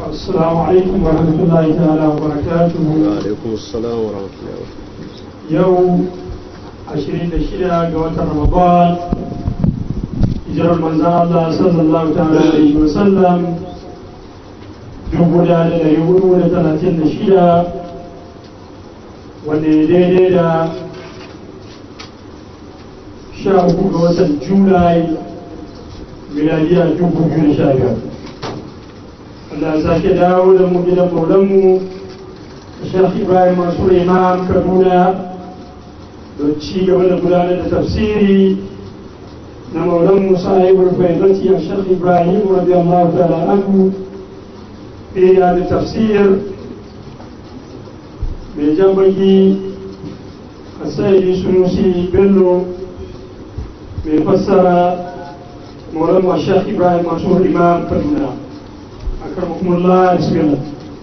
السلام عليكم ورحمة الله تعالى وبركاته وعليكم السلام ورحمة الله وبركاته يوم عشرين دشيرة قوات رمضان hijirar manzan Allah sallallahu ta'ala alaihi wa sallam dubu da da dari hudu da talatin da shida wanda ya daidai da sha uku ga watan julai miladiya dubu biyu da sha biyar Allah ya sake dawo da mu gidan maulanmu Sheikh Ibrahim Mansur Imam Kaduna don ci gaba da gudanar da tafsiri na maulanmu sahibul faidati a Sheikh Ibrahim radiyallahu ta'ala anhu fi da tafsir mai jan baki a sayyidi sunusi bello mai fassara maulanmu Sheikh Ibrahim Mansur Imam Kaduna أكرمكم الله بسم الله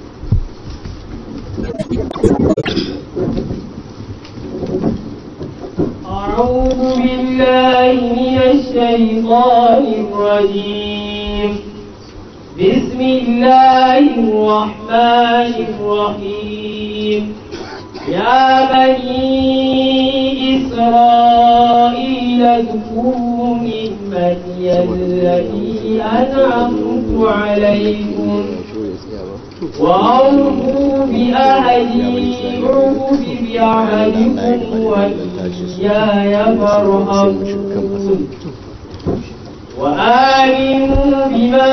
أعوذ بالله من الشيطان الرجيم بسم الله الرحمن الرحيم يا بني إسرائيل اذكروا نعمتي التي أنعمت عليكم وأوفوا بأهدي أوف بعهدكم وإياي فارهبون وآمنوا بما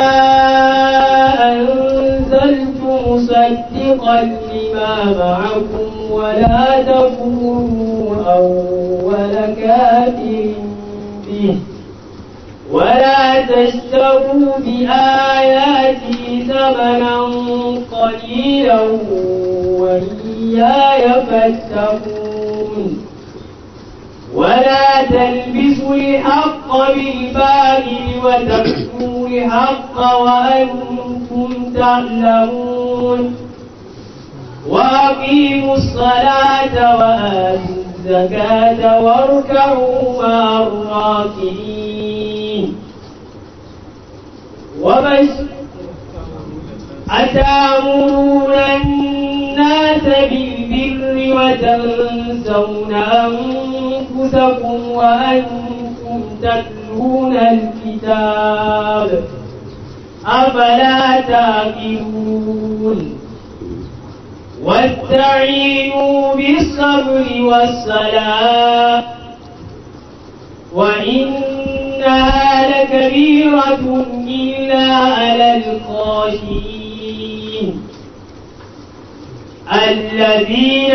أنزلت مصدقا لما معكم ولا تكونوا أول كافر به ولا تشتروا بآياتي ثمنا قليلا وإياي فاتقون ولا تلبسوا الحق بالباطل وتكتموا الحق وأنتم تعلمون وأقيموا الصلاة وآتوا الزكاة واركعوا مع الراكعين وبشر أتأمرون الناس بالبر وتنسون أنفسكم وأنتم تتلون الكتاب أفلا تعقلون واستعينوا بالصبر والصلاة وإنها لكبيرة إلا على الخاشعين الذين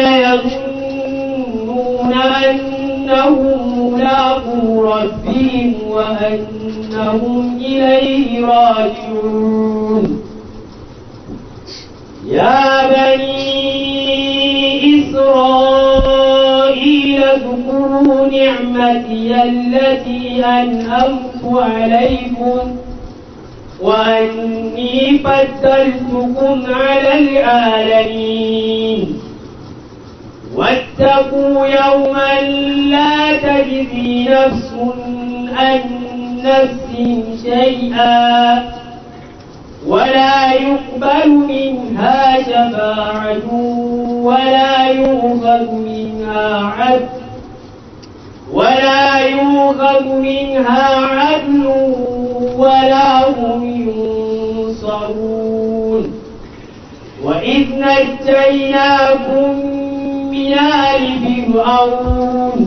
يظنون أنهم ملاقو ربهم وأنهم إليه راجعون يا بني إسرائيل اذكروا نعمتي التي أنعمت عليكم وأني فضلتكم على العالمين واتقوا يوما لا تجزي نفس عن نفس شيئا ولا يقبل منها شفاعة ولا يؤخذ منها عدل ولا يؤخذ منها عدل ولا هم ينصرون وإذ نجيناكم من آل فرعون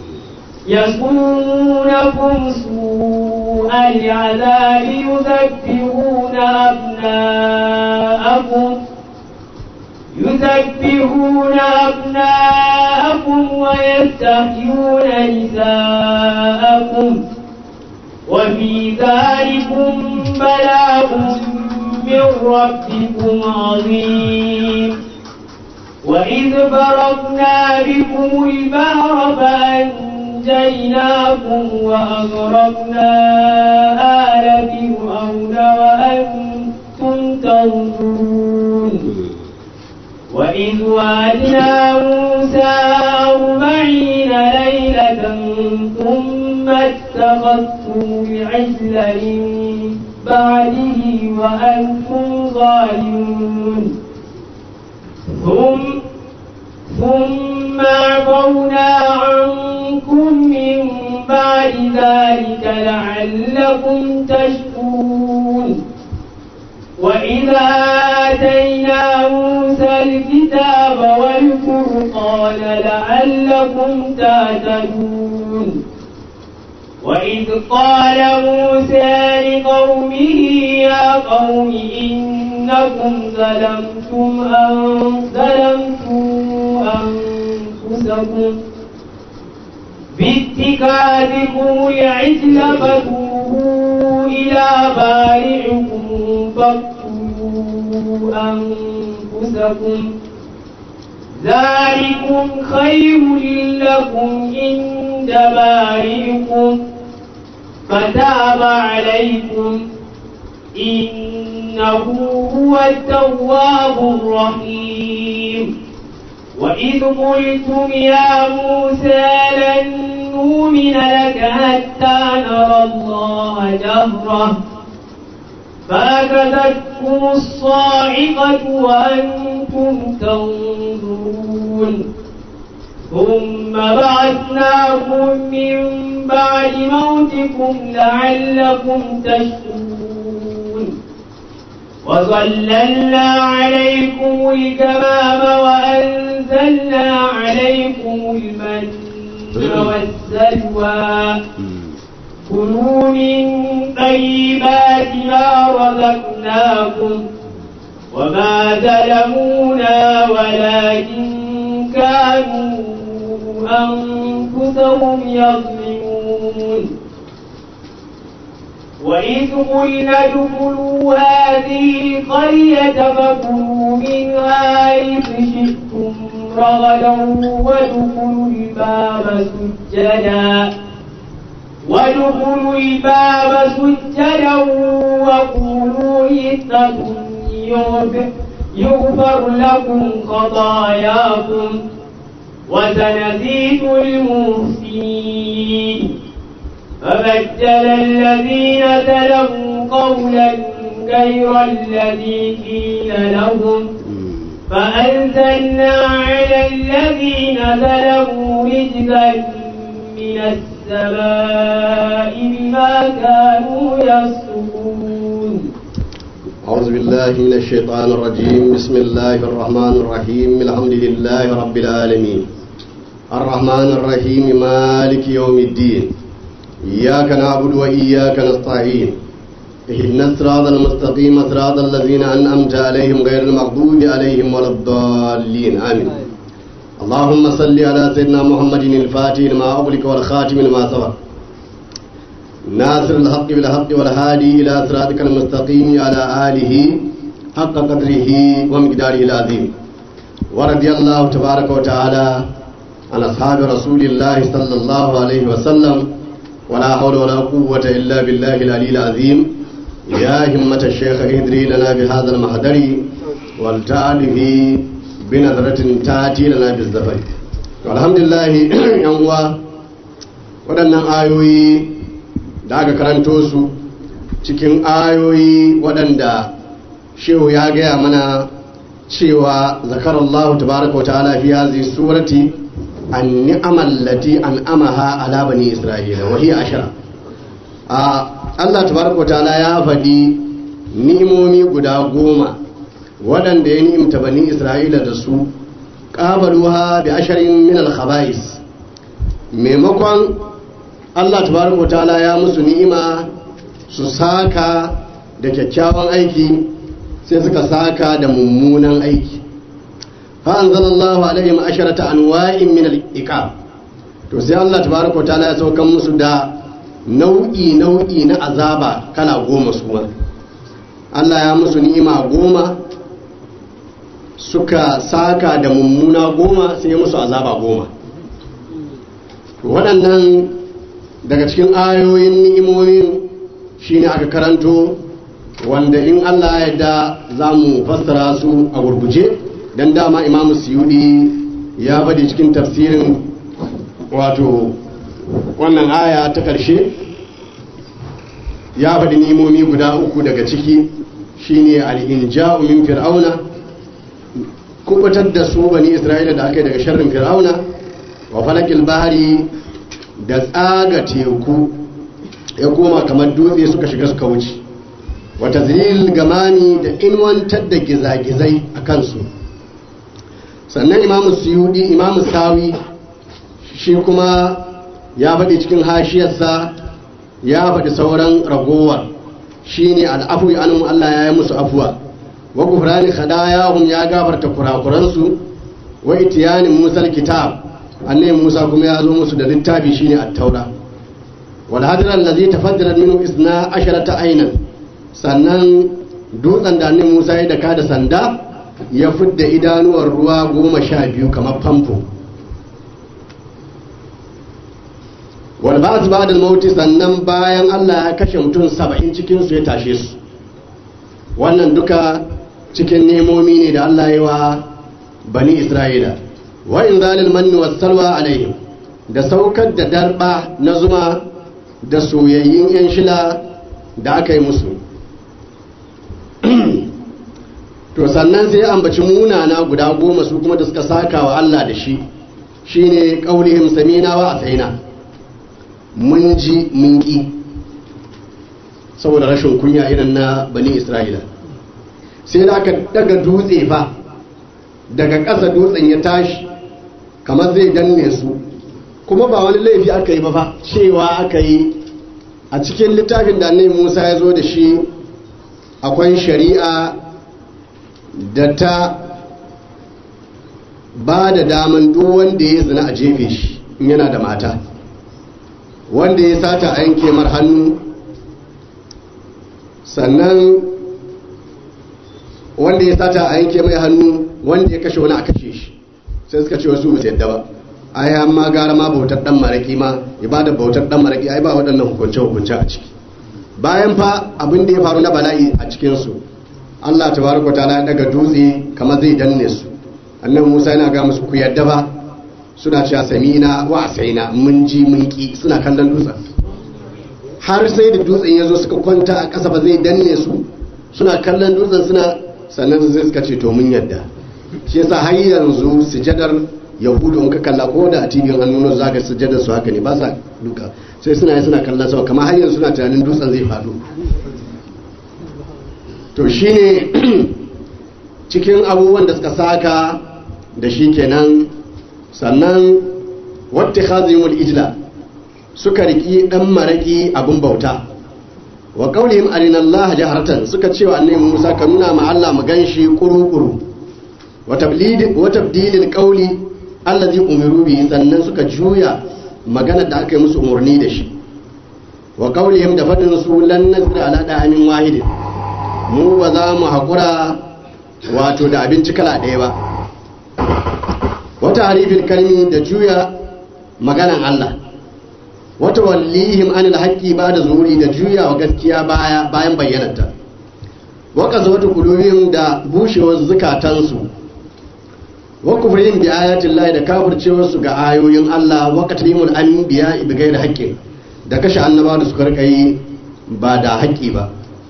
يصومونكم سوء العذاب يذبحون أبناءكم يذبحون أبناءكم ويستحيون نساءكم وفي ذلكم بلاء من ربكم عظيم وإذ فرقنا بكم البحر فأنجيناكم وأغرقنا آل فرعون وأنتم تنظرون وإذ وعدنا موسى أربعين ليلة ثم اتخذتم العجل من بعده وأنتم ظالمون ثم ثم عفونا عنكم من بعد ذلك لعلكم تشكرون وإذا آتينا موسى الكتاب والفرقان لعلكم تهتدون وإذ قال موسى لقومه يا قوم إنكم ظلمتم أن ظلمتم أنفسكم باتخاذكم العجل فتوبوا إلى بارئكم فاقتلوا أنفسكم ذلكم خير لكم عند بارئكم فتاب عليكم إنه هو التواب الرحيم وإذ قلتم يا موسى لن نؤمن لك حتى نرى الله جهرة فأخذتكم الصاعقة وأنتم تنظرون ثم بعثناكم من بعد موتكم لعلكم تشكرون وظللنا عليكم الكمام وأنزلنا عليكم المن والسلوى كلوا من طيبات ما رزقناكم وما ظلمونا ولكن كانوا أنفسهم يظلمون وإذ قلنا ادخلوا هذه القرية فكلوا منها حيث شئتم رغدا وادخلوا الباب سجدا وادخلوا الباب سجدا وقولوا حطة يغفر لكم خطاياكم وسنزيد المحسنين فبدل الذين ظلموا قولا غير الذي قيل لهم فأنزلنا على الذين ظلموا رجزا من السماء بما كانوا يصفون أعوذ بالله من الشيطان الرجيم بسم الله الرحمن الرحيم الحمد لله رب العالمين الرحمن الرحيم مالك يوم الدين إياك نعبد وإياك نستعين اهدنا الصراط المستقيم صراط الذين أنعمت عليهم غير المغضوب عليهم ولا الضالين آمين اللهم صل على سيدنا محمد الفاتح لما أغلق والخاتم لما سبق ناصر الحق بالحق والهادي إلى صراطك المستقيم على آله حق قدره ومقداره العظيم ورضي الله تبارك وتعالى عن أصحاب رسول الله صلى الله عليه وسلم ولا حول ولا قوة إلا بالله العلي العظيم يا همة الشيخ اهدري لنا بهذا المحضر والتعالي بنظرة تأتي لنا بالزفر والحمد لله يوم waɗannan ayoyi da aka karanto su cikin ayoyi waɗanda shehu ya gaya mana cewa zakarallahu tabaraka wa ta'ala fi hadhihi surati an ni'amal lati an amaha ala bani isra'ila wa hiya ashara a Allah tabaraka wa ta'ala ya faɗi ni'imomi guda goma waɗanda ya ni'imta bani isra'ila da su qabaluha bi asharin min al khaba'is maimakon Allah tabaraka wa ta'ala ya musu ni'ima su saka da kyakkyawan aiki sai suka saka da mummunan aiki fa anzalallahu alaihim asharata anwa'in min al-iqab to sai Allah tabaraka wa ta'ala ya saukan musu da nau'i nau'i na azaba kala goma su ma Allah ya musu ni'ima goma suka saka da mummuna goma sai ya musu azaba goma waɗannan daga cikin ayoyin ni'imomin shine aka karanto wanda in Allah ya yarda za mu fassara su a gurguje don dama imamu siyudi ya bade cikin tafsirin wato wannan aya ta ƙarshe ya faɗi nimomi guda uku daga ciki shine al-inja'u min fir'auna kubutar da su bani isra'ila da aka yi daga sharrin fir'auna wa falakil bahari da tsaga teku ya koma kamar dutse suka shiga suka wuce wata zilil gamani da inwantar da gizagizai a kansu sannan imamu suyudi imamu sawi shi kuma ya faɗi cikin hashiyarsa ya faɗi sauran ragowar shine al'afu ya anum Allah ya yi musu afuwa wa gufrani khadayahum ya gafarta kurakuransu wa itiyani musa kitab annabi musa kuma ya zo musu da littafi shine at-taura wal hadra allazi tafaddalat minhu isna asharata aynan sannan dutsen da annabi musa ya daka da sanda ya fidda idanuwar ruwa goma sha biyu kamar famfo wal ba'd ba'da al sannan bayan Allah ya kashe mutum saba'in cikin su ya tashe su wannan duka cikin nemomi ne da Allah ya wa bani Isra'ila wa in zalil manni was salwa alaihim da saukar da darba na zuma da soyayyin yan shila da aka yi musu to sannan sai ya ambaci munana guda goma su kuma da suka saka wa Allah da shi shine qaulihim samina wa asaina mun ji mun ƙi saboda rashin kunya irin na bani isra'ila sai da aka daga dutse fa daga ƙasa dutsen ya tashi kamar zai danne su kuma ba wani laifi aka yi ba fa cewa aka yi a cikin littafin da annabi musa ya zo da shi akwai shari'a da ta ba da daman duk wanda ya zina a jefe shi in yana da mata wanda ya sata a yanke mar hannu sannan wanda ya sata a yanke mai hannu wanda ya kashe wani a kashe shi sai suka ce wasu musu yadda ba ai amma gara ma bautar dan maraki ma ibada bautar dan maraki ai ba waɗannan hukunce hukunce a ciki bayan fa abin da ya faru na bala'i a cikin su Allah tabaraka ta'ala ya daga dutse kamar zai danne su annabi Musa yana ga musu ku yadda ba suna cewa samina wa asaina mun ji mun ki suna kallon dutsen har sai da dutsen ya zo suka kwanta a ƙasa ba zai danne su suna kallon dutsen suna sannan zai suka ce to mun yadda shi yasa har yanzu sujadar yahudu in ka kalla ko da a tibin an nuna zaka sujadar su haka ne ba sa duka sai suna yi suna kallon sama kamar har yanzu suna tunanin dutsen zai faɗo to shine cikin abubuwan da suka saka da shi kenan sannan wata khazimul ijla suka riki dan maraki abin bauta wa qaulihim arina Allah jaharatan suka cewa annabi Musa ka nuna ma Allah mu ganshi kuru-kuru wa tablid wa tabdilil qawli allazi umiru bihi sannan suka juya magana da aka yi musu umarni da shi wa qaulihim da fadin su lan nazira ala da'amin wahidin mu ba za mu haƙura wato da abinci kala ɗaya ba wata harifin kalmi da juya maganan Allah wata wallihim anil haqqi ba da zuri da juya wa gaskiya baya bayan bayyananta waka wata kulubihim da bushewar zukatansu wa kufrihim bi ayatin Allah da kafircewar su ga ayoyin Allah wa qatlimul anbiya bi ghairi haqqin da kashe annaba da suka rika yi ba da haƙƙi ba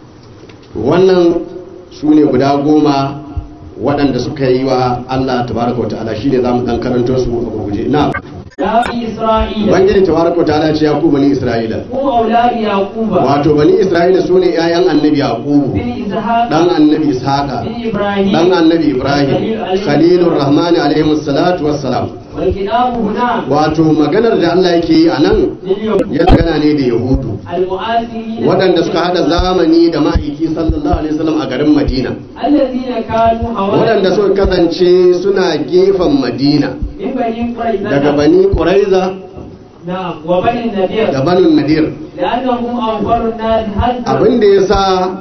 wannan su ne guda goma waɗanda suka yi wa Allah tabaraka wa ta'ala shine zamu dan karanto su a gurguje na يا إسرائيل ubangiji tabaraka wa ta'ala ce ya ku bani isra'ila هم أولاد يعقوب wato bani isra'ila su ne ƴaƴan annabi yaqubu بن إسحاق dan annabi ishaqa بن إبراهيم dan annabi ibrahim khalilur rahmani alaihi salatu wassalam والكتاب هنا wato maganar da Allah yake yi a nan لليهود ya gana ne da yahudu المؤثرين waɗanda suka hada zamani da ma'aiki sallallahu alaihi wasallam a garin madina الذين كانوا waɗanda حوالي suka kasance suna gefen madina من بني daga قريظة bani ƙuraiza نعم وبني النذير da banin nadir لأنهم أوفر الناس هزا abin da ya sa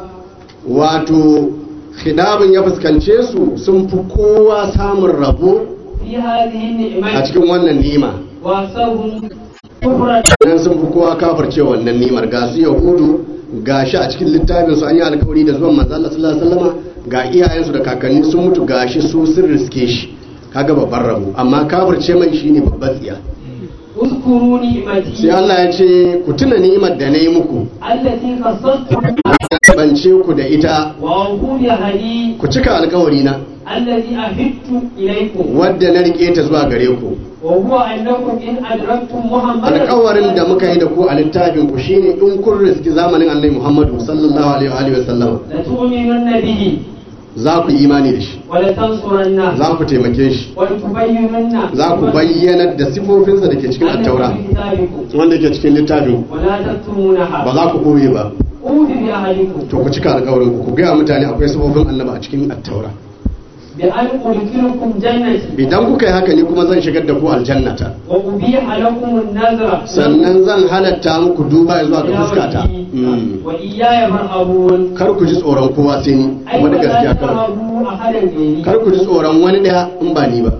wato khidabin ya fuskance su sun fi kowa samun rabo في هذه a النعمة cikin wannan nima وأكثرهم كفرا nan sun fi kowa kafirce wannan nimar ga su yahudu ga shi a cikin littafin su an yi alkawari da zuwan manzo Allah sallallahu alaihi wasallama ga iyayensu da kakanni sun mutu ga shi su sun riske shi kaga babban rabo amma kafirce mai shine babban tsiya اذكروا نعمتي sai Allah ya ce ku tuna ni'imar da na yi muku التي خصصتكم bance ku da ita وأوفوا بعهدي ku cika alkawari na الذي عهدت إليكم wadda na rike ta zuwa gare ku وهو أنكم إن أدركتم محمدا alkawarin da muka yi da ku a littafin ku shine in kun riski zamanin annabi Muhammadu sallallahu alaihi wa alihi wa sallam لتؤمنن به za ku yi imani da shi ولتنصرنه za ku taimake shi ولتبينن za ku bayyanar da sifofinsa da ke cikin attaura في كتابكم wanda ke cikin littafin ku. ولا تكتمونها ba za ku ɓoye ba أوفوا بعهدكم to ku cika alkawarin ku ku gaya mutane akwai sifofin annaba a cikin attaura بأن أدخلكم جنتي idan kuka yi haka ni kuma zan shigar da ku aljannata وأبيح لكم النذر sannan zan halatta muku duba zuwa ga fuskata Mm. وإياي فارهبون kar ku ji tsoron kowa sai ni أي kuma da ولا gaskiya kawai ترهبوا أحدا غيري kar ku ji tsoron wani ɗaya in ba ni ba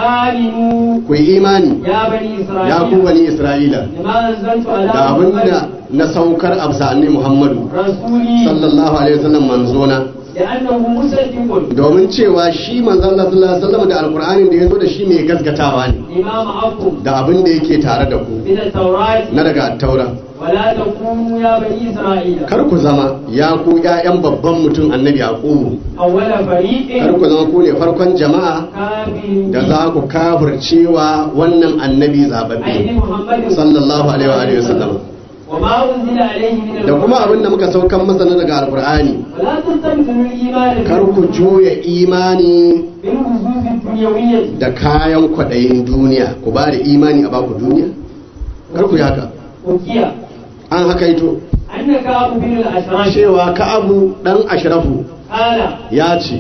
وآمنوا ku yi imani يا بني إسرائيل ya ku bani isra'ila لما أنزلت على da abin محمد da na saukar a bisa annabi muhammadu رسولي sallallahu alaihi wasallam manzona لأنه مصدق domin cewa shi manzon Allah sallallahu alaihi wasallam da alqur'anin da yazo da shi mai gaskatawa ne لما معكم da abin da yake tare da ku من التوراة na daga taura ولا تكونوا يا بني إسرائيل kar ku zama ya ku ƴaƴan babban mutum annabi yaqubu أول فريق kar ku zama ku ne farkon jama'a كافر da za ku kafircewa wannan annabi zababbe أي محمد sallallahu alaihi wa alihi wasallam وما أنزل عليه من da kuma abin da muka saukan masa na daga alqur'ani ولا تستبدلوا الإيمان kar ku juya imani بالوجوه الدنيوية da kayan kwaɗayin duniya ku ba da imani a baku duniya kar ku yi haka وكيا an haka ito أن كعب بن الأشراف cewa ka'abu dan ashrafu قال ya ce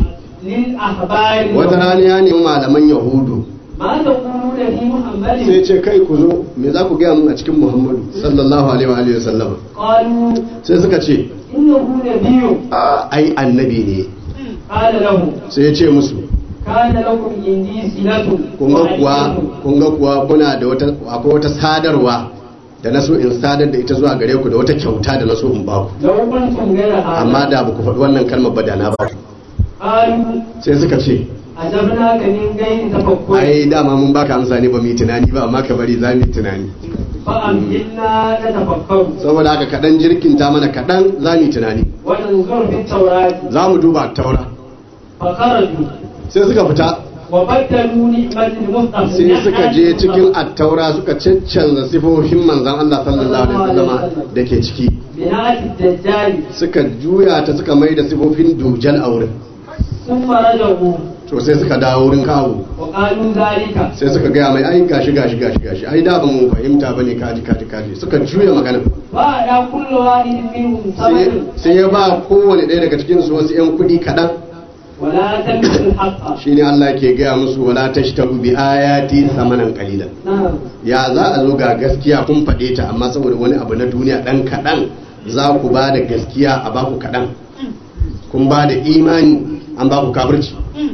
للأخبار wata rana ya nemi malaman yahudu ما تقولون في sai محمد ce kai ku zo me za ku gaya mun a cikin muhammadu sallallahu alaihi wa alihi wasallam قالوا sai suka ce إنه نبي "A, ai annabi ne قال له sai ya ce musu كان لكم عندي صلة kun ga kuwa وأيدكم. kun ga kuwa kuna da wata akwai wata sadarwa da na so in sadar da ita zuwa gare ku da wata kyauta da na so in ba ku لو قلتم غير هذا amma da ba ku faɗi wannan kalmar ba da na ba ku قالوا sai suka ce أجبناك من غير تفكر ai dama mun baka amsa ne ba mu yi tunani ba amma ka bari za mu yi tunani فأمهلنا نتفكر saboda haka kaɗan jirkinta mana kaɗan za mu yi tunani وننظر في التوراة za mu duba taura فخرجوا sai suka fita وبدلوا نعمة المصطفى sai suka je cikin attaura suka caccanza sifofin manzan Allah sallallahu alaihi wasallama da ke ciki بناء الدجال suka juya ta suka mai da sifofin dujal a wurin ثم رجعوا to sai suka dawo wurin kawo وقالوا ذلك sai suka gaya mai ai gashi gashi gashi gashi ai da ba mu fahimta bane kaji kaji kaji suka juya magana فأعطى كل واحد منهم sai ثمن sai ya ba kowane ɗaya daga cikin su wasu yan kuɗi kaɗan ولا تلبسوا الحق shine Allah ke gaya musu wala tashtaru bi ayati samanan qalilan نعم ya za a zo ga gaskiya kun faɗe ta amma saboda wani abu na duniya ɗan kaɗan za ku ba da gaskiya a baku kaɗan kun ba da imani an baku kafirci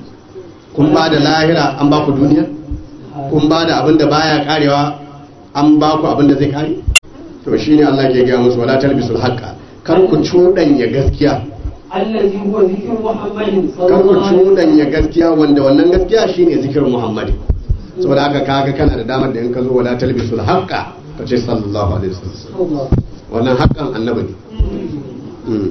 kun ba da lahira an baku duniya kun ba da abin da baya karewa an baku abin da zai kare to shine Allah ke gaya musu wala talbisul haqqa kar ku cuɗanya gaskiya الذي هو ذكر محمد صلى kar ku الله عليه وسلم cuɗanya gaskiya wanda wannan gaskiya shine zikirin Muhammad saboda haka kaga kana da damar da in ka zo wala talbisul haqqa ka ce sallallahu alaihi wasallam wannan haƙƙan annabi ne Mm.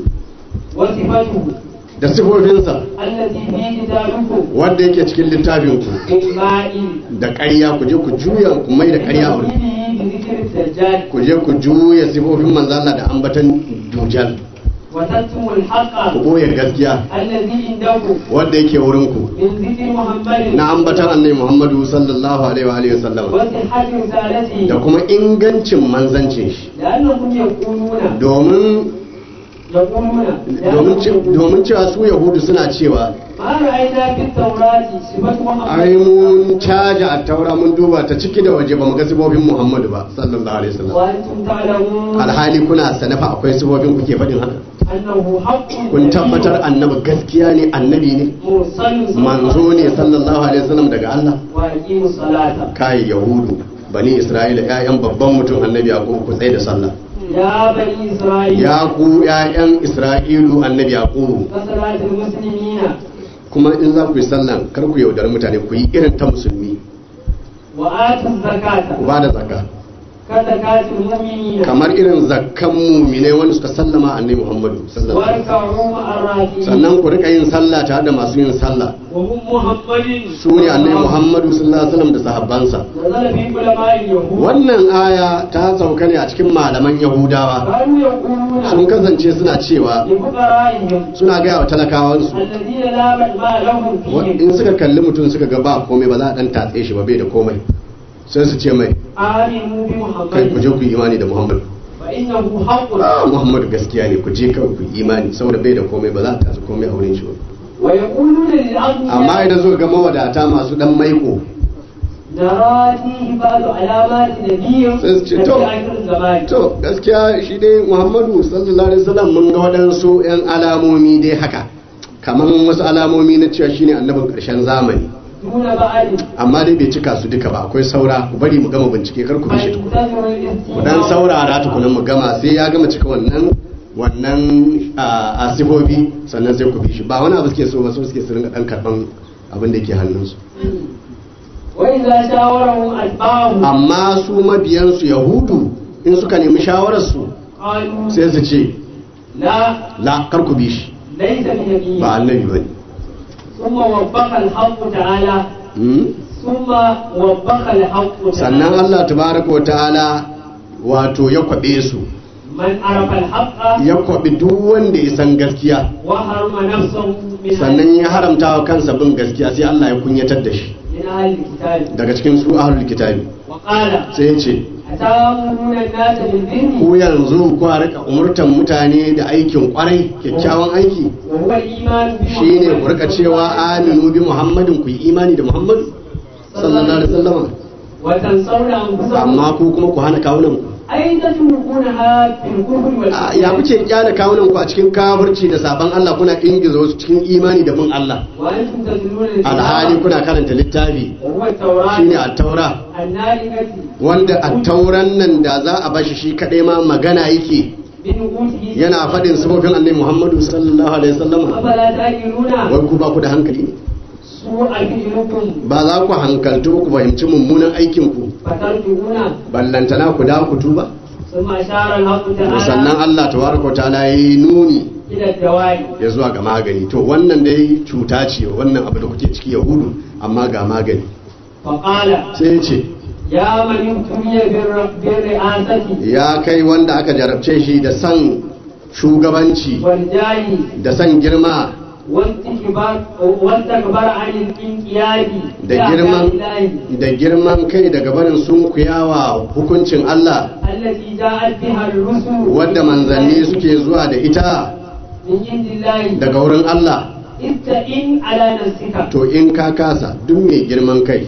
وصفته da sifofinsa التي في كتابكم wanda yake cikin littafinku بالماء da ƙarya ku je ku juya ku mai da ƙarya a wurin وتوحيده بذكر الدجال ku je ku juya sifofin manzo Allah da ambatan dujal وتكتم الحق ku boye gaskiya الذي عندكم wanda yake wurin ku من ذكر محمد na ambatan annabi Muhammadu sallallahu alaihi wa alihi wasallam وصحة رسالته da kuma ingancin manzancin shi لأنهم يقولون domin يقولون domin ce- domin cewa su yahudu suna cewa ما رأينا في التوراة صفة ai محمد mun caja a taura mun duba ta ciki da waje ba mu ga sifofin Muhammadu ba sallallahu alaihi wasallam وأنتم تعلمون alhali kuna sanafa akwai sifofin kuke faɗin haka أنه حق kun tabbatar annabi gaskiya ne annabi ne مرسل صلى manzo ne sallallahu alaihi wasallam daga Allah وأقيموا الصلاة kai yahudu bani isra'ila ƴaƴan babban mutum annabi yaqub ku tsaye da sallah يا بني إسرائيل ya ku ƴaƴan isra'ilu annabi yaqub كصلاة المسلمين kuma in za ku yi sallan kar ku yaudar mutane ku yi irin ta musulmi وآتوا الزكاة ku ba da zakka كزكاة المؤمنين kamar irin zakkan muminai wanda suka sallama annabi Muhammadu sallallahu alaihi wasallam واركعوا مع الراكعين sannan ku rika yin sallah tare da masu yin sallah وهم محمد su ne annabi Muhammadu sallallahu alaihi wasallam da sahabbansa نزل في علماء اليهود wannan aya ta sauka ne a cikin malaman Yahudawa كانوا يقولون sun kasance suna cewa لفقرائهم suna gaya wa talakawansu الذين لا ما لهم wa- فيهم in suka kalli mutum suka ga ba komai ba za a dan tatse shi ba bai da komai sai su ce mai آمنوا kai ku je بمحمد ku yi imani da Muhammadu فإنه حق Ah, Muhammadu gaskiya ne ku je kawai ku yi imani saboda bai da komai ba za a tatse komai a wurin shi ba ويقولون للأغنياء amma idan zo ga mawadata masu dan maiko نرى فيه بعض علامات نبي sai su ce في to آخر الزمان to gaskiya shi dai Muhammadu sallallahu alaihi wasallam mun ga waɗansu yan alamomi dai haka kamar wasu alamomi na cewa shine annabin ƙarshen zamani دون بعد amma dai bai cika su duka ba akwai saura ku bari mu gama bincike kar ku bi shi tukuna فانتظروا ku الاستماع dan saurara tukunan mu gama sai ya gama cika wannan wannan a sifofi sannan sai ku bi shi ba wani abu suke so ba so suke su ringa dan karban abin da ke hannunsu وإذا شاورهم أتباعهم amma su mabiyansu yahudu in suka nemi shawararsu قالوا sai su ce لا la kar ku bi shi ليس بنبي ba annabi bane ثم وبخ الحق تعالى Hmm? ثم وبخ الحق sannan تعالى Allah tabaraka wa ta'ala wato ya kwabe su من عرف الحق ya kwabi duk wanda ya san gaskiya وحرم نفسه من sannan ya haramta wa kansa bin gaskiya sai Allah ya kunyatar da shi من أهل الكتاب daga cikin su ahlul kitabi وقال sai ya ce أتامرون الناس بالبر ku yanzu ku rika umurtan mutane da aikin kwarai kyakkyawan aiki وهو الإيمان shine ku rika cewa aminu bi muhammadin ku yi imani da muhammadu sallallahu alaihi wasallam وتنصرون أنفسكم amma ku kuma ku hana kawunan ku أي تتركونها في الكفر A, ya kuke kyale kawunan ku a cikin kafirci da saban Allah kuna ingiza wasu cikin imani da bin Allah وأنتم تتلون alhali الكتاب kuna karanta littafi وهو التوراة shine at-taura النارقة wanda at-tauran nan da za a bashi shi kadai ma magana yake بنقوته yana faɗin sifofin annabi Muhammadu sallallahu alaihi wasallam أفلا تأكلون wai ku ba ku da hankali ne سوء فعلكم ba za ku hankaltu ku fahimci mummunan aikin ku فترجعون ballantana ku dawo ku tuba ثم أشار الحق to sannan تعالى Allah tabaraka wa ta'ala yayi nuni إلى الدواء ya zuwa ga magani to wannan dai cuta ce wannan abu da kuke ciki yahudu amma ga magani فقال sai ya ce يا من ابتلي بالر- بالرئاسة ya kai wanda aka jarabce shi da san shugabanci والجاه da san girma واستكبار واستكبر عن الانقياد da girman da girman kai daga barin sunkuyawa hukuncin Allah التي جاءت بها الرسل wadda manzanni suke zuwa da ita من عند الله daga wurin Allah استئن على نفسك to in ka kasa duk mai girman kai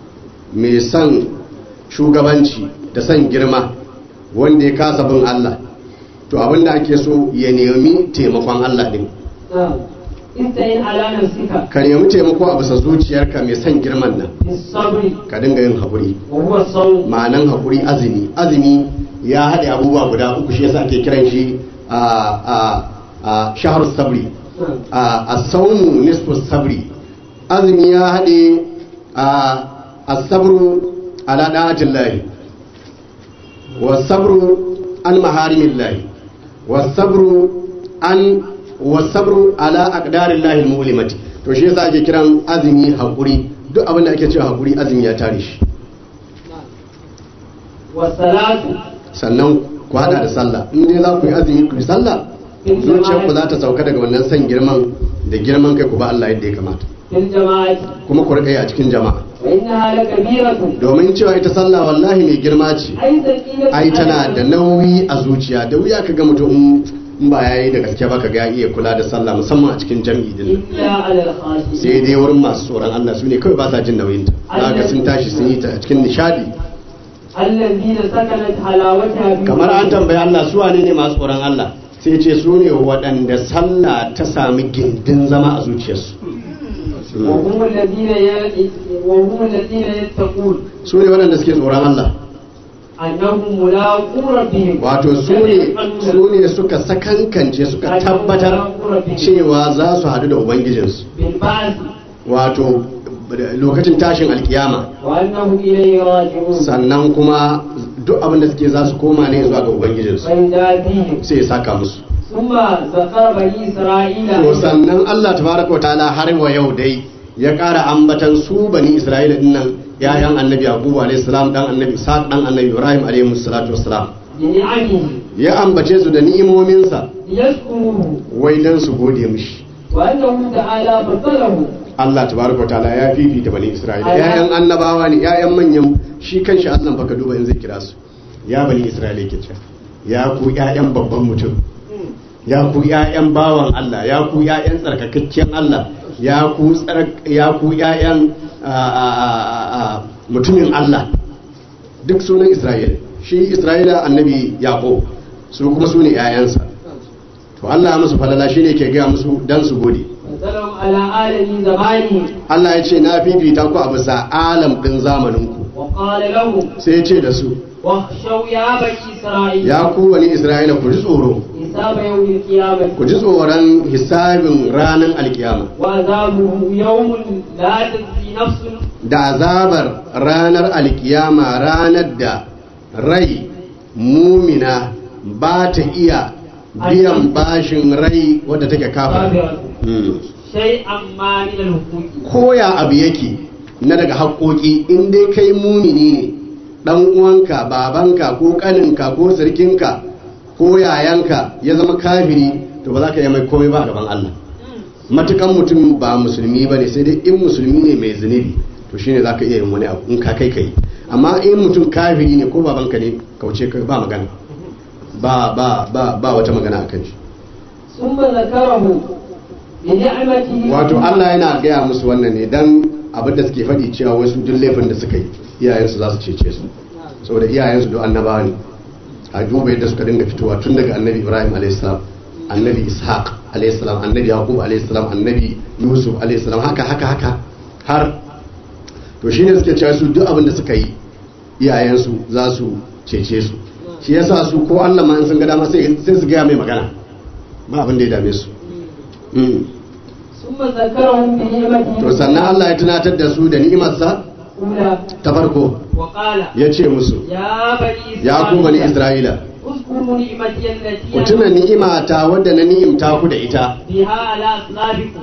mai son shugabanci da son girma wanda ya kasa bin Allah to abinda ake so ya nemi taimakon Allah din نعم استئن على نفسك ka nemi taimako a bisa zuciyarka mai son girman nan بالصبر ka dinga yin haƙuri وهو الصوم ma'anan haƙuri azumi azumi ya haɗe abubuwa guda uku shi yasa ake kiran shi a a a shahar sabri نعم a asawmu nisfu sabri azumi ya haɗe a asabru ala da'atin lahi wasabru an maharimin lahi wasabru an wasabru ala aqdarin lahi mulimati to shi yasa ake kiran azumi haƙuri duk abin da ake cewa haƙuri azumi ya tare shi والصلاة sannan ku hada da sallah in dai za ku yi azumi ku yi sallah zuciyar ku za ta sauka daga wannan san girman da girman kai ku ba Allah yadda ya kamata في الجماعة kuma ku rika yi a cikin jama'a وإنها لكبيرة domin cewa ita sallah wallahi mai girma ce أي ثقيلة ai tana da nauyi a zuciya da wuya ka ga mutum in ba yayi da gaske ba ka ga ya iya kula da sallah musamman a cikin jam'i din إلا على الخاشعين sai dai wurin masu tsoron Allah su ne kawai ba sa jin nauyin ta ga sun tashi sun yi ta a cikin nishadi الذين سكنت حلاوتها في kamar an tambayi Allah su wane ne masu tsoron Allah sai ce su ne waɗanda sallah ta sami gindin zama a zuciyarsu وهم الذين ي... وهم الذين يتقون su ne waɗanda suke tsoron Allah أنهم ملاقو ربهم wato su ne su ne suka sakankance suka tabbatar cewa za su haɗu da ubangijinsu بالبعث wato lokacin tashin alkiyama وأنهم إليه راجعون sannan kuma duk abin da suke za su koma ne zuwa ga ubangijinsu فيجازيهم sai ya saka musu ثم ذكر بني إسرائيل to sannan Allah tabaraka wa ta'ala har wa yau dai ya ƙara ambatan su bani Isra'ila dinnan yayan annabi Yakubu alayhi salam dan annabi Ishaq dan annabi Ibrahim alayhi salatu wassalam بنعمه ya ambace su da ni'imominsa ليشكروه wai dan su gode mishi وأنه تعالى فضله Allah tabaraka wa ta'ala ya fifita bani Isra'ila yayan annabawa ne yayan manyan shi kanshi Allah baka duba in zai kira su ya bani Isra'ila yake cewa ya ku yayan babban mutum ya ku yayan bawan Allah ya ku yayan tsarkakakken Allah ya ku tsark ya ku yayan a- a- a- a- mutumin Allah duk sunan Isra'ila shi Isra'ila annabi Yaqub su kuma su ne yayansa to Allah ya musu falala shine ke gaya musu dan su gode فضلهم على عالم زمانه Allah ya ce na fifita ku a bisa alam ɗin zamaninku وقال لهم sai ya ce da su واخشوا يا بني إسرائيل ya ku wani Isra'ila ku ji tsoro حساب يوم القيامة ku ji tsoron hisabin ranar alkiyama وعذابه يوم لا تجزي نفس da azabar ranar alkiyama ranar da rai mumina ba ta iya biyan bashin rai wadda take kafa كافرة شيئا ما من الحقوق koya abu yake na daga haƙoƙi in dai kai mumini ne ɗan uwanka babanka ko ƙaninka ko sarkinka ko yayanka ya zama kafiri to ba za ka yi mai komai ba a gaban Allah matukan mutum ba musulmi ba ne sai dai in musulmi ne mai zunubi to shine za ka iya yin wani abu in ka kai kai amma in mutum kafiri ne ko babanka ne kauce ka ba magana ba ba ba ba wata magana akan shi ثم ذكره بنعمته wato Allah yana gaya musu wannan ne dan abin da suke faɗi cewa wasu duk laifin da suka yi iyayensu za su cece su saboda iyayensu duk annabawa ne a duba yadda suka dinga fitowa tun daga annabi Ibrahim a.s. annabi Ishaq a.s. annabi Yaqub a.s. annabi Yusuf a.s. haka haka haka har to shine suke cewa su duk abin da suka yi iyayensu za su cece su shi yasa su ko Allah ma in sun ga dama sai sai su gaya mai magana ba abin da ya dame su Mm. ثم ذكرهم بنعمته to sannan Allah ya tunatar da su da ni'imarsa الأولى ta farko وقال ya ce musu يا بني ya ku bani Isra'ila اذكروا نعمتي التي ku tuna ni'imata wadda na ni'imta ku da ita بها على أسلافكم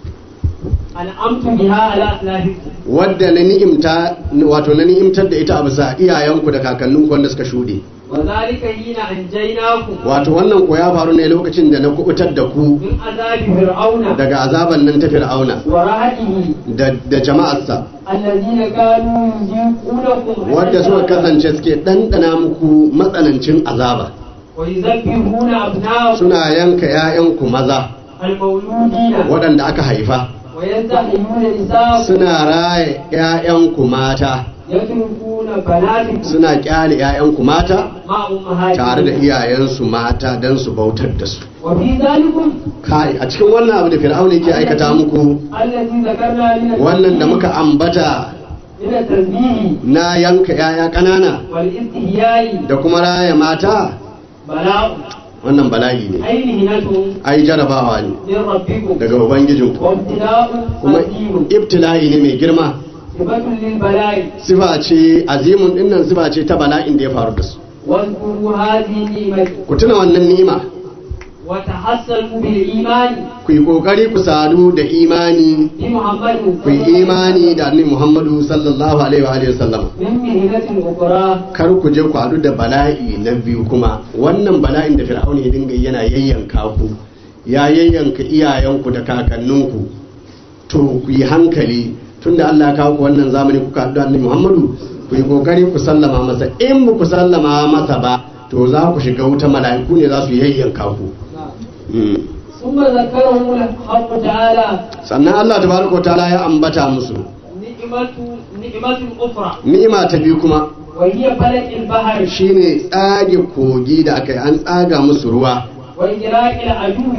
أنعمت بها على أسلافكم wadda na ni'imta wato na ni'imtar da ita a bisa iyayenku da kakanninku wanda suka shuɗe وذلك حين أنجيناكم wato wannan ko ya faru ne lokacin da na kubutar da ku من عذاب فرعون daga azaban nan ta fir'auna ورعته da, da jama'arsa الذين كانوا يذيقونكم wadda suka kasance suke ɗanɗana muku matsanancin azaba ويذبحون أبناءكم suna yanka 'ya'yanku maza المولودين waɗanda aka haifa ويستحيون نساءكم suna raye 'ya'yanku mata يتركون بناتكم suna kyale 'ya'yanku mata مع أمهاتكم tare da iyayensu mata don su bautar da su وفي ذلكم kai a cikin wannan abu da fir'auna yake aikata muku الذي ذكرنا من wannan da muka ambata من التنبيه na yanka 'ya'ya ƙanana والاستحياء da kuma raya mata بلاء wannan bala'i ne أي مهنة ai jarabawa ne من ربكم daga ubangijinku وابتلاء kuma عظيم ibtila'i ne mai girma صفة للبلاء sifa ce azimun dinnan sifa ce ta bala'in da ya faru da su واذكروا هذه النعمة ku tuna wannan ni'ima وتحصلوا بالإيمان ku yi kokari ku sadu da imani بمحمد ku yi imani da annabi Muhammadu sallallahu alaihi wa alihi wasallam من مهنة أخرى kar ku je ku haɗu da bala'i na biyu kuma wannan bala'in da fir'auna ya dinga yana yayyanka ku ya yayyanka iyayenku da kakanninku to ku yi hankali tunda Allah ya kawo ku wannan zamani kuka haɗu da annabi Muhammadu ku yi kokari ku sallama masa in ba ku sallama masa ba to za ku shiga wuta mala'iku ne za su yayyanka ku Mm. ثم ذكرهم الحق تعالى sannan Allah tabaraka wa ta'ala ya ambata musu نعمة نعمة أخرى ni'ima ta biyu kuma وهي فلك البحر shine tsage kogi da aka yi an tsaga musu ruwa وإجراء العدو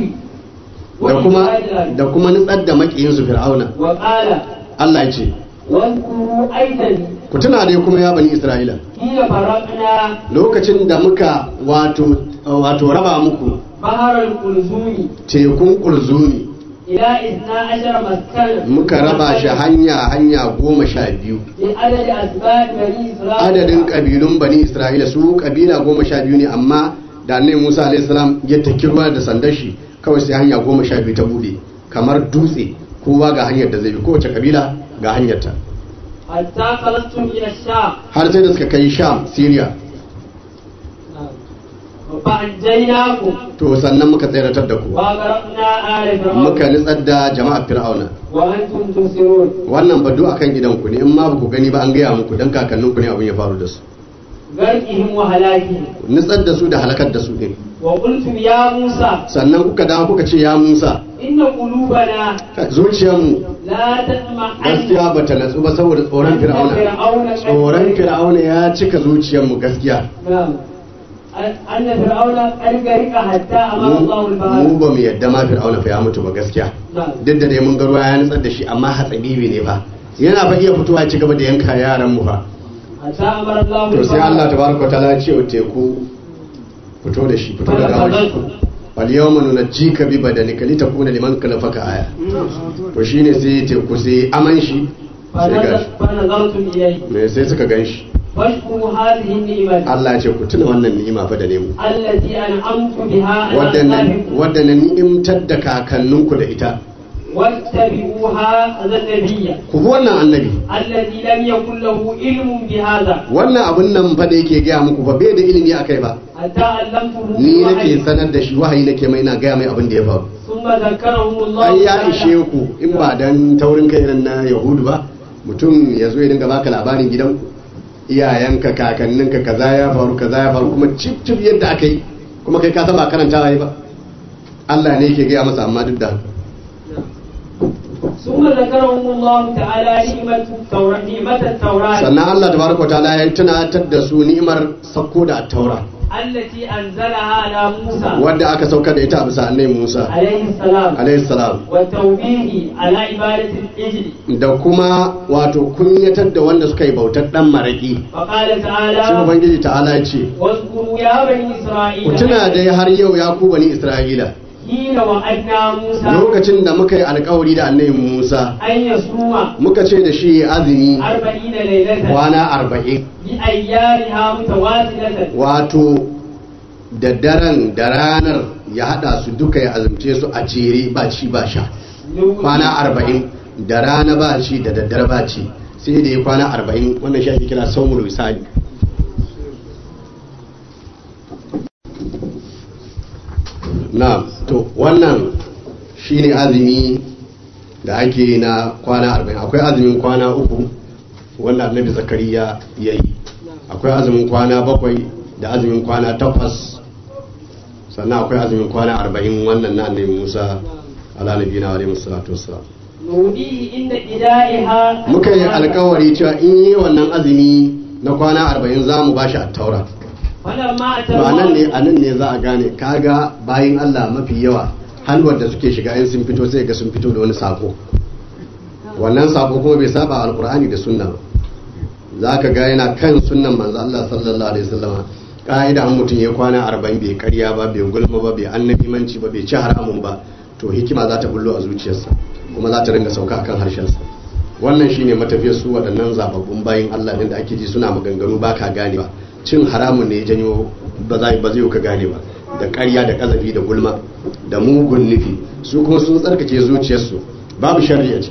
da kuma وإجراء العدو da kuma nutsar da makiyinsu fir'auna وقال Allah ya ce واذكروا أيضا ku tuna dai kuma ya bani Isra'ila حين فرقنا lokacin da muka wato wato raba muku بحر القلزوم tekun kurzuni إلى إثنى عشر مسكنا muka raba shi hanya hanya goma sha biyu بعدد أسباب بني إسرائيل adadin kabilun bani isra'ila su kabila goma sha biyu ne amma da annabi musa alaihi salam ya taki ruwa da sandar shi kawai sai hanya goma sha biyu ta bude kamar dutse kowa ga hanyar da zai bi kowace kabila ga hanyar ta حتى خلصتم إلى الشام har sai da suka kai sham syria فأنجيناكم to sannan muka tseratar da ku وأغرقنا آل muka فرعون nitsar da jama'ar fir'auna وأنتم تبصرون wannan ba duk akan gidan ku ne in ma ba ku gani ba an gaya muku dan kakannin ku ne abin ya faru da su غرقهم وهلاكهم nitsar da su da halakar da su din وقلتم يا موسى sannan kuka dawo kuka ce ya musa إن قلوبنا zuciyarmu لا تطمع gaskiya ba ta natsu ba saboda tsoron fir'auna tsoron fir'auna ya cika zuciyarmu gaskiya نعم أن فرعون قد غرق حتى أمر الله mu البحر ba mu yadda ma fir'auna fa ya mutu ba gaskiya نعم duk da dai mun ga ruwa ya nutsar da shi amma hatsabibi ne fa yana fa iya fitowa ya ci gaba da yanka yaran mu fa حتى أمر الله to sai Allah البحر tabaraka wa ta'ala ya ce wa teku fito da shi fito da gawar shi fal yawma nunajjika bi badanika litakuna liman khalafaka aya to shine sai teku sai aman shi sai فنظر- gashi فنظرتم إليه me sai suka gan shi فاشكروا هذه النعمة Allah ya ce ku tuna wannan ni'ima fa da ne mu التي أنعمت بها على wadda na أصحابكم wadda na ni'imtar da kakanninku da ita واتبعوها هذا النبي ku bi wannan annabi الذي لم يكن له علم بهذا wannan abun nan fa da yake gaya muku ba bai da ilimi akai ba حتى علمته ni nake بالوحي. sanar da shi wahayi nake mai na gaya mai abin da ya faru ثم ذكرهم الله ai ya تعالى. ishe ku in ba dan taurin kai irin na yahudu ba mutum ya zo ya dinga baka labarin gidanku iyayenka kakanninka kaza ya faru kaza ya faru kuma cip cip yadda aka yi kuma kai ka san ba karantawa yi ba Allah ne yake gaya masa amma duk da haka ثم ذكرهم الله تعالى نعمة التوراة نعمة التوراة sannan Allah tabaraka wa ta'ala ya tunatar da su ni'imar sauko da taura التي أنزلها على موسى wadda aka saukar da ita a bisa annabi Musa عليه السلام alaihi salam والتوبيه على عبادة الإجل da kuma wato kunyatar da wanda suka yi bautar dan maraki فقال sai تعالى ubangiji ta'ala ya ce واذكروا يا بني ku إسرائيل tuna dai har yau ya ku bani Isra'ila حين وعدنا موسى lokacin da muka yi alkawari da annabi Musa أن يصوم muka ce da shi ya azumi أربعين ليلة kwana arba'in بأيامها متواصلة wato da daren da ranar ya hada su duka ya azumce su a jere ba ci ba sha kwana arba'in da rana ba ci da daddare ba ci sai da ya kwana arba'in wannan shi ake kira saumul wisali na to wannan shine azumi da ake na kwana arba'in akwai azumin kwana uku wanda annabi zakariya ya yi akwai azumin kwana bakwai da azumin kwana takwas sannan akwai azumin kwana arba'in wannan na annabi musa ala nabi na alaihi salatu wassalam نوديه عند إدائها muka yi alkawari cewa in yi wannan azumi na kwana arba'in za mu bashi attaura فلما to a nan ne أتوا a nan ne za a gane kaga bayin Allah mafi yawa halwar da suke shiga in sun fito sai ga sun fito da wani sako wannan sako kuma bai saba alkur'ani da sunna ba za ka ga yana kan sunnan manzo Allah sallallahu alaihi wasallam ka'ida an mutum ya kwana arba'in bai karya ba bai gulma ba bai annabimanci ba bai ci haramun ba to hikima za ta bullo a zuciyarsa kuma za ta ringa sauka akan harshensa wannan shine matafiyar su waɗannan zababbun bayin Allah din da ake ji suna maganganu ba ka gane ba cin haramun ne ya janyo ba za ba zai ka gane ba da ƙarya da ƙazafi da gulma da mugun nufi su kuma sun tsarkake zuciyarsu babu sharri a ciki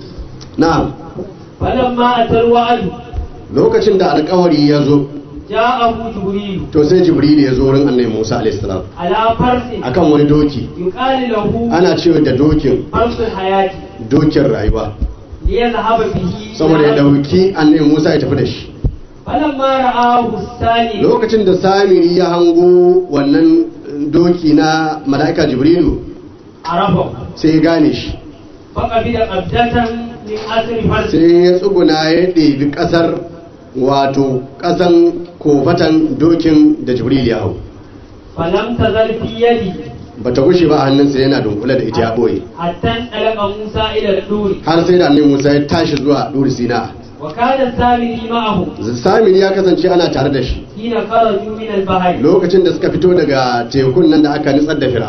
na'am فلما أتى الوعد lokacin da alkawari ya zo جاءه جبريل to sai jibril ya zo wurin annabi musa alaihi salam على فرس akan wani doki يقال له ana cewa da dokin فرس الحياة dokin rayuwa ليذهب به saboda ya dauki annabi musa ya tafi da shi فلما رآه الثاني lokacin da samiri ya hango wannan doki na mala'ika jibrilu عرفه sai ya gane shi فقبل قبضة من أثر فرس sai ya tsuguna ya ɗebi ƙasar wato ƙasan kofatan dokin da jibril ya hau فلم تزل في يدي ba ta gushe ba a hannunsa yana dunkule da ita ya ɓoye حتى انطلق موسى إلى الدور har sai da annabi musa ya tashi zuwa ɗuri sina وكان السامري معه samiri ya kasance ana tare da shi حين خرجوا من البحر lokacin da suka fito daga tekun nan da aka nitsar da fir'auna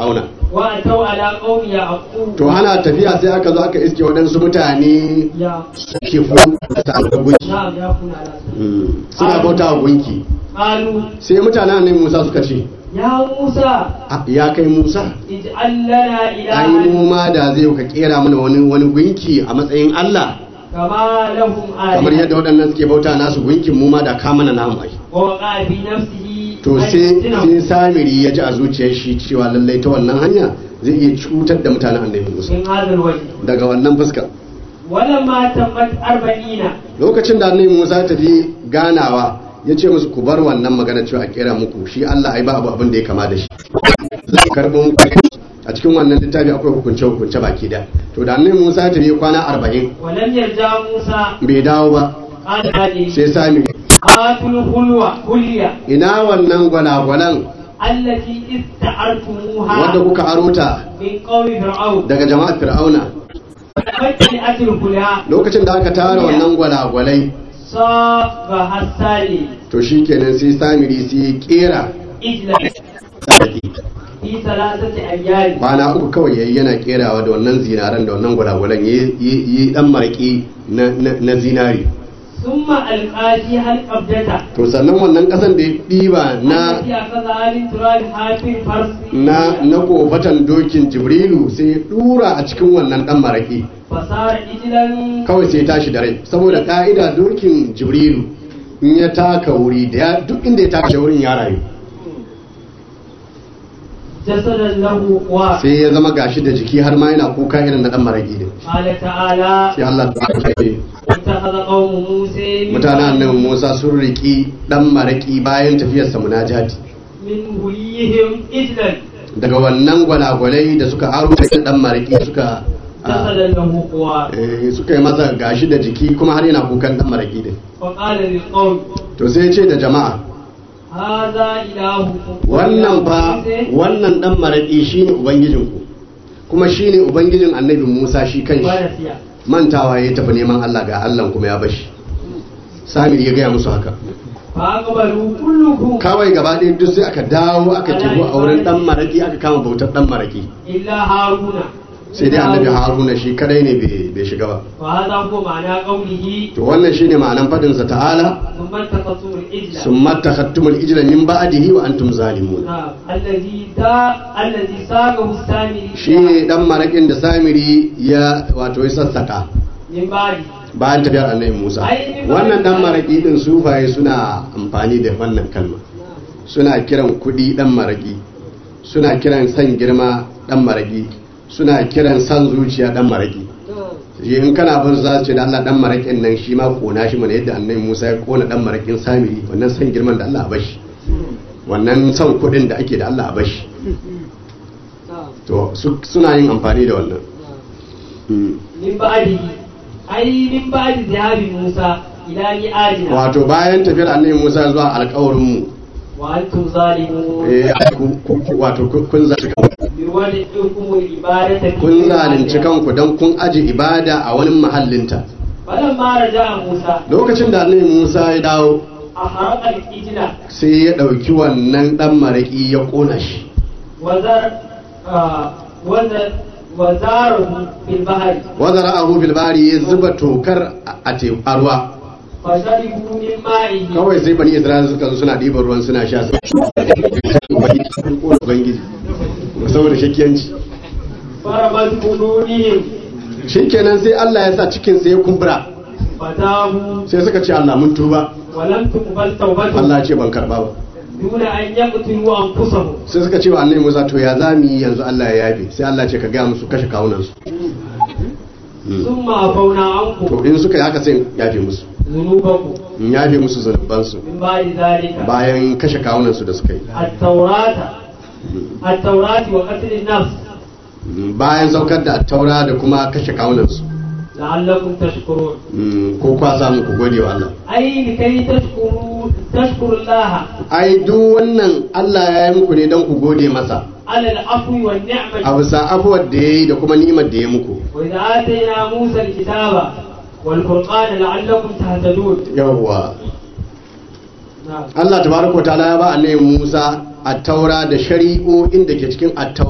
وأتوا على قوم يعقوب to ana tafiya sai aka zo aka iske waɗansu mutane يا suke bauta wa gunki نعم يكون على سبيل. Mm, suna bauta wa gunki قالوا sai mutanen annabi Musa suka ce يا موسى "Ah, ya kai Musa اجعل لنا ai إلها mu ma da zai ka kera mana wani wani gunki a matsayin Allah كما لهم kamar آلهة yadda waɗannan suke bauta nasu gunkin mu ma da ka mana namu ai ووقع في نفسه to أن sai يفتنهم sai samiri ya ji a zuciyar shi cewa lallai ta wannan hanya zai iya cutar da mutanen annabi Musa من هذا الوجه daga wannan fuska ولما تمت أربعين lokacin da annabi Musa ta tafi ganawa ya ce musu ku bar wannan magana cewa a kera muku shi Allah ai ba abu abin da ya kama da shi zai karɓo muku a cikin wannan littafi akwai hukunce hukunce baki da to da annabi Musa ta tafi kwana arba'in ولم يرجع موسى bai dawo ba قال هذه sai sami هاتوا الخلوة خلية ina wannan gwanagwanan التي استعرتموها wadda kuka aro ta من قوم فرعون daga jama'ar fir'auna فجعلت الخلية lokacin da aka tara wannan gwanagwalai صابها السالي to shi kenan sai samiri sai ya kera إجلا في ثلاثة أيام kwana uku kawai yayi yana kerawa da wannan zinaran da wannan gwalagwalan yi yi dan maraki na na- na zinari ثم ألقى فيها القبضة to sannan wannan kasan da ya ɗiba na التي أخذها من تراب حافر فرس na na kofatan dokin jibrilu sai ya dura a cikin wannan dan maraki فصار إجلا kawai sai ya tashi da rai saboda ka'ida dokin jibrilu in ya taka wuri da ya duk inda ya taka wurin ya rayu جسدا له قوى sai ya zama gashi da jiki har ma yana kuka irin na dan maraki din قال تعالى sai Allah ta ce واتخذ قوم موسى من mutanen annabi Musa sun riki dan maraki bayan tafiyarsa munajati من هليهم إجلا daga wannan gwalagwalai da suka aro da dan maraki suka ah, جسدا له قوى eh, suka yi masa gashi da jiki kuma har yana kukan dan maraki din وقال للقوم to sai ya ce da jama'a هذا إلهكم wannan fa wannan dan maraki shine ubangijinku kuma shine ubangijin annabi Musa shi kanshi ونسي mantawa ya tafi neman Allah ga Allah kuma ya bashi Samir ya gaya musu haka فأقبلوا كلهم kawai gaba ɗaya duk sai aka dawo aka kibo a wurin dan maraki aka kama bautar dan maraki إلا هارون sai dai annabi haruna shi kadai ne bai bai shiga ba وهذا هو معنى قوله to wannan shine ma'anan fadin sa ta'ala ثم اتخذتم الإجل summa takhattumul ijla min ba'dihi wa antum zalimun نعم الذي دا الذي ساقه السامري shine dan marakin da samiri ya wato ya sassaka من بعد bayan tafiyar annabi Musa Ai, ni ba- wannan dan maraki din sufaye suna amfani da wannan kalma suna kiran kudi dan maraki suna kiran san girma dan maraki suna kiran san zuciya dan maraki shi in kana bin za su ce da Allah dan marakin nan shi ma kona shi mana yadda annabi Musa ya kona dan marakin samiri wannan san girman da Allah a bashi wannan san kudin da ake da Allah a bashi to su- suna yin amfani da wannan Mm. من بعده أي من بعد ذهاب موسى إلى ميعادنا wato bayan tafiyar annabi Musa zuwa alƙawarin mu وأنتم ظالمون eh ku- ku- wato ku- kun zalunci kanku بوضعكم العبادة في kun zalunci ميعادها. kanku don kun aji ibada a wani mahallinta فلما رجع موسى lokacin da annabi Musa ya dawo أحرق الإجلة sai ya ɗauki wannan ɗan maraƙi ya ƙona shi وزر آه وزر وزاره في البحر wazara abu bilbari ya zuba tokar a te- a ruwa فشربوا من مائه kawai sai bani isra'ila suka zo suna ɗiban ruwan suna sha su ubangiji saboda shakiyanci فربت قلوبهم shikenan sai Allah ya sa cikin sai ya kumbura فتابوا sai suka ce Allah mun tuba ولم تقبل توبتهم Allah ya ce ban karba ba دون أن يقتلوا أنفسهم sai suka ce wa annabi Musa to ya zamu yi yanzu Allah ya yafe sai Allah ya ce ka ga musu kashe kawunan su ثم عفونا عنكم to in suka yi haka sai in yafe musu ذنوبكم in yafe musu zanuban su من بعد ذلك bayan kashe kawunan su da suka yi التوراة التوراة وقتل النفس bayan saukar da taura da kuma kashe kawunan su لعلكم تشكرون ko kwa samu ku gode wa Allah أي لكي تشكروا تشكروا الله ai duk wannan Allah ya yi muku ne don ku gode masa على العفو a والنعمة bisa afuwar da ya yi da kuma ni'imar da ya muku وإذا آتينا موسى الكتاب والفرقان لعلكم تهتدون yawwa نعم Allah tabaraka wa ta'ala ya ba annabi Musa at-taura da shari'o'in da ke cikin at-taura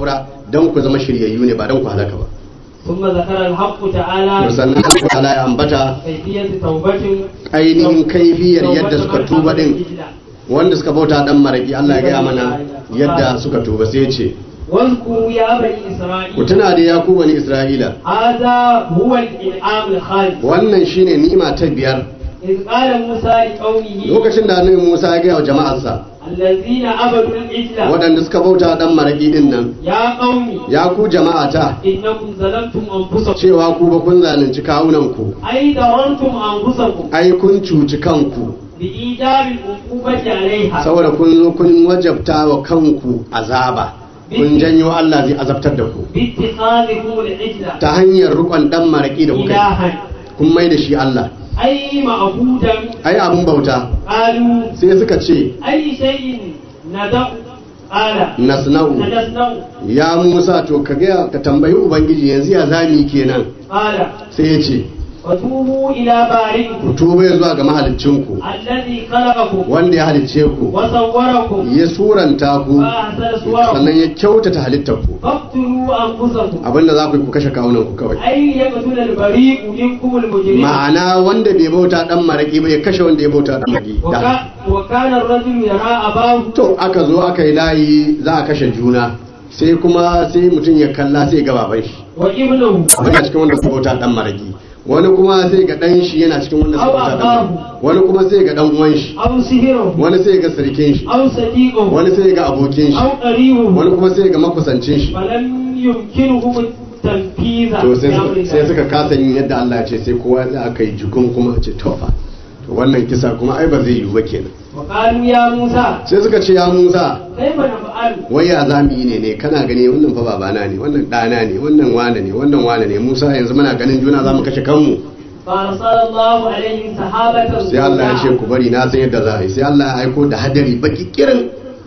dan ku zama shiryayyu ne ba dan ku halaka ba ثم ذكر الحق تعالى sannan Allah ta'ala ya ambata كيفية توبة ainihin kaifiyar yadda suka tuba din wanda suka bauta dan maraki Allah ya gaya mana yadda suka tuba sai ya ce واذكروا يا بني ku إسرائيل tuna da ya ku bani Isra'ila هذا هو الإنعام الخالد wannan shine ni'ima ta biyar إذ قال موسى لقومه lokacin da annabi Musa ya gaya wa jama'arsa الذين عبدوا العجل waɗanda suka bauta dan maraki din nan يا قوم ya ku jama'ata إنكم ظلمتم أنفسكم cewa ku ba kun zalunci kawunan ku أي ضررتم أنفسكم ai kun cuci kanku بإيجاب العقوبة عليها saboda kun zo kun wajabta wa kanku azaba kun janyo Allah zai azabtar da ku باتخاذكم العجل ta hanyar rukon dan maraki da kuka yi إلها kun mai da shi Allah أي معبودا ai abun bauta قالوا sai suka ce أي شيء ندع قال nasna'u نجسنه ya Musa to ka ga ka tambayi ubangiji yanzu ya zami kenan قال sai ya ce وتوبوا إلى ku بارئكم tuba zuwa ga mahaliccinku الذي خلقكم wanda ya halicce ku وصوركم ya suranta ku وأحسن صوركم sannan ya kyautata halittar ku فاقتلوا أنفسكم abinda za ku yi ku kashe kawunan ku kawai أي يقتل البريء منكم المجرم ma'ana wanda bai bauta dan maraki ba ya kashe wanda ya bauta dan maraki da وكا- وكان الرجل يرى أباه to aka zo aka yi layi za a kashe juna sai kuma sai mutum ya kalla sai ga baban shi وابنه yana cikin wanda suka bauta dan maraki wani kuma sai ga dan shi yana cikin wanda suka bauta dan maraki wani kuma sai ga dan uwan shi أو سهره wani sai ga sirkin shi أو صديقه wani sai ga abokin أو shi قريبه wani kuma sai ga makusancin shi فلم يمكنهم التنفيذ to sai بأمر suka- sai الله. suka kasa yin yadda Allah ya ce sai kowa za aka yi jikun kuma a ce tofa to wannan kisa kuma ai ba zai yiwu ba kenan وقالوا يا موسى sai suka ce ya Musa كيف نفعل wai ya za mu yi ne ne kana gani wannan fa babana ne wannan ɗana ne wannan wane ne wannan wane ne Musa yanzu muna ganin juna za mu kashe kanmu فأرسل الله عليهم سحابة sai Allah ya ce ku bari na san yadda za a yi sai Allah ya aiko da hadari baki kirin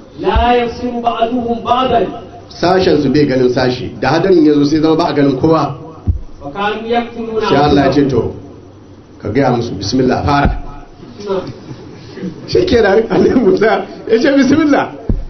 لا يفسر بعضهم بعضا sashen su bai ganin sashi da hadarin ya zo sai zama ba a ganin kowa وكانوا يقتلون sai Allah ya ce أنفسهم. to ka gaya musu bismillah fara نعم. shi ke da annabi Musa ya ce bismillah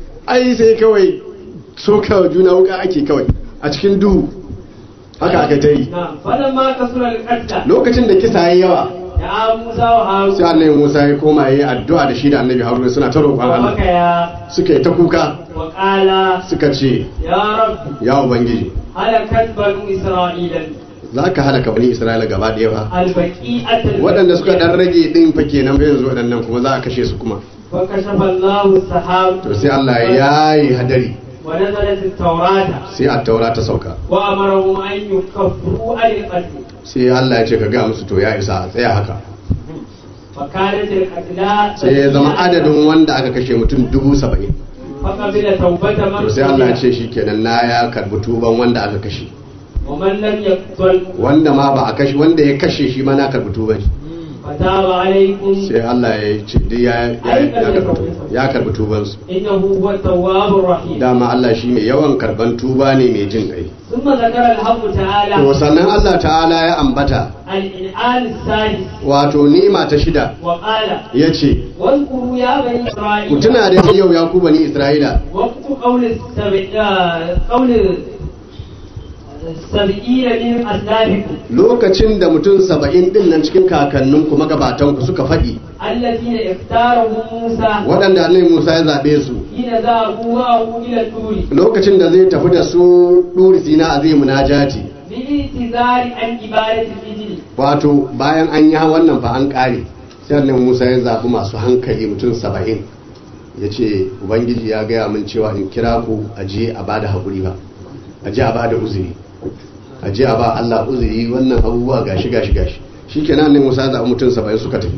ai sai kawai soka wa juna wuka ake kawai a cikin duhu haka aka ta yi نعم فلما كسر القتل lokacin da kisa yayi yawa يا موسى وهارون sai annabi Musa ya koma yayi addu'a da shi da annabi Haruna suna ta roƙon Allah وبكيا suka yi ta kuka وقال suka ce يا رب ya ubangiji هلكت بنو إسرائيل za ka halaka bani Isra'ila gaba ɗaya ba البقيئة waɗanda suka ɗan rage ɗin fa kenan ba yanzu waɗannan kuma za a kashe su kuma فكشف الله السحاب to sai Allah ya yi hadari ونزلت التوراة sai a taura ta sauka وأمرهم أن يكفروا عن القتل sai Allah ya ce ka ga musu to ya isa a tsaya haka فكانت القتلى sai ya zama adadin wanda aka kashe mutum dubu saba'in فقبل توبة من to sai Allah ya قتل ce shi kenan na ya karbi tuban wanda aka kashe ومن لم يقتل wanda ma ba a kashe wanda ya kashe shi ma na karbi tuban shi فتاب عليكم sai Allah ya ce duk ya ya ya karbi ya karbi tuban su إنه هو التواب الرحيم dama Allah shi mai yawan karban tuba ne mai jin kai ثم ذكر الحق تعالى to sannan Allah ta'ala ya ambata الإنعام السادس wato ni'ima ta shida وقال yace واذكروا يا بني ku إسرائيل tuna da yau ya ku bani Isra'ila وقت قول السبع آه، قول السبعين من أسلافكم lokacin da mutum saba'in din nan cikin kakanninku magabatanku suka faɗi الذين اختارهم موسى waɗanda annabi Musa ya zaɓe su حين ذهبوا معه إلى الطور lokacin da zai tafi da su ɗuri sina a zai munajati بالاعتذار عن عبادة الإجل wato bayan an yi wannan fa an ƙare sai annabi Musa ya zaɓi masu hankali mutum saba'in ya ce ubangiji ya gaya min cewa in kira ku a je a bada haƙuri ba a je a bada uzuri a je a ba Allah uzuri wannan abubuwa gashi gashi gashi shikenan annabi Musa ya zaɓi mutum saba'in suka tafi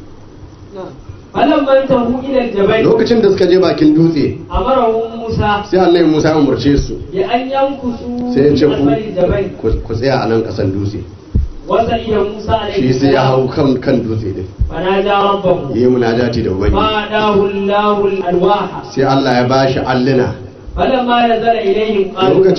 فلما انتهوا إلى الجبل lokacin da suka je bakin dutse أمرهم موسى sai annabi Musa ya umarce su بأن ينكسوا sai ya ce في أسفل الجبل ku ku tsaya a nan ƙasan dutse وسئل موسى عليه shi sai ya hau السلام kan kan dutse din فنادى ربه yi munajati da ubangiji فأعطاه الله الألواح sai Allah ya bashi alluna فلما نزل إليهم قالوا lokacin